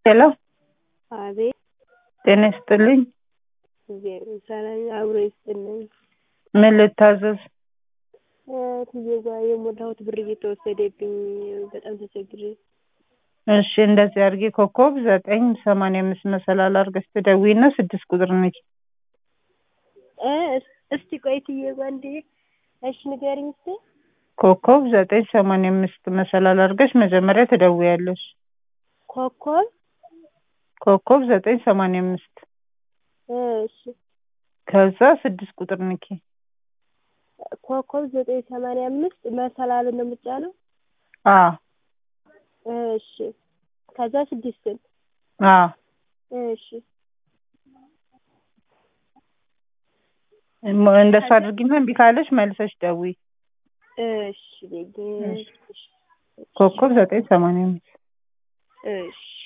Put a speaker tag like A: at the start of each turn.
A: ሄሎ
B: አቤት
A: ጤና ይስጥልኝ።
B: እግዚአብሔር ሰላም አብሮ ይስጥልኝ።
A: ምን ልታዘዝ?
B: እትዬ ጋ የሞላሁት ብር እየተወሰደብኝ በጣም ተቸግሬ።
A: እሺ እንደዚህ አድርጊ ኮከብ ዘጠኝ ሰማንያ አምስት መሰላል አድርገሽ ትደውይና ስድስት ቁጥር ነች።
B: እ እስቲ ቆይ እትዬ ጋ እንዴ እሺ ንገሪኝ እስቲ።
A: ኮከብ ዘጠኝ ሰማንያ አምስት መሰላል አድርገሽ መጀመሪያ ትደውያለሽ።
B: ኮከብ
A: ኮከብ ዘጠኝ ሰማንያ አምስት
B: እሺ
A: ከዛ ስድስት ቁጥር ንኪ።
B: ኮከብ ዘጠኝ ሰማንያ አምስት መሰላልን ነው የምጫነው?
A: አዎ
B: እሺ ከዛ ስድስትን
A: አዎ
B: እሺ
A: እሞ- እንደሱ አድርጊና እምቢ ካለሽ መልሰሽ ደውይ።
B: እሺ ቤጌ
A: ኮከብ ዘጠኝ ሰማንያ አምስት
B: እሺ